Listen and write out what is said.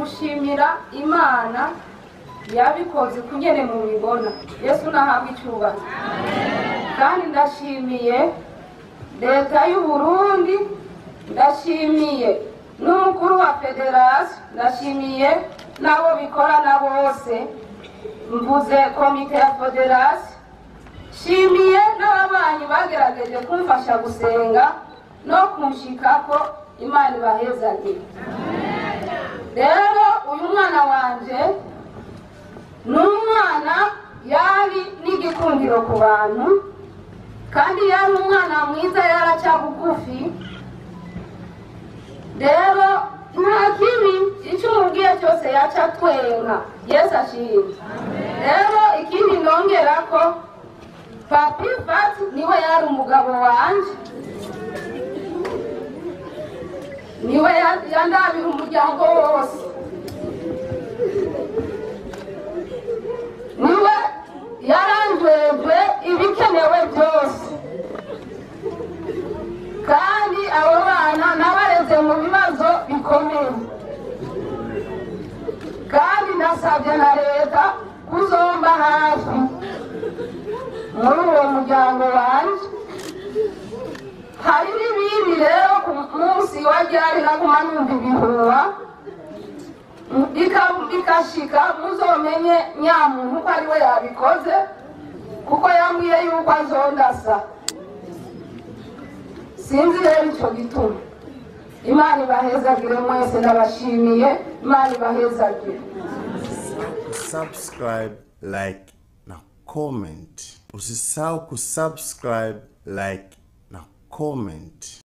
gushimira imana yabikoze kugene mu bibona yesu nahabwa icyubahiro kandi ndashimiye leta y'u Burundi ndashimiye n'umukuru wa federasiyo ndashimiye n'abo bikorana bose mvuze komite ya federasiyo shimiye n'ababanyi bagerageje kumfasha gusenga no kunshikako imana ibahezagire rero uyu mwana wanje ni umwana yari n'igikundiro ku bantu kandi yari umwana mwiza yaraca bugufi rero nta kibi icyo umubwiye cyose yaca twenga yesu ashimye rero ikindi nongera ko papi fati niwe yari umugabo wanje niwe ya- yandabira umuryango wose niwe yaranjwejwe ibikenewe byose kandi abo bana nabareze mu bibazo bikomeye kandi nasabye na leta kuzomba hafi muri uwo muryango wanje hari n'ibindi rero ku munsi wa ryari naguma numva ibihuha bika- bikashika muzomenye nyamuntu ko ari we yabikoze kuko yambwiye yuko azondasa sinzi rero icyo gituma imana ibahezagire mwese ndabashimiye imana ibahezagire subscribe like na comment usisahau kusubscribe like na comment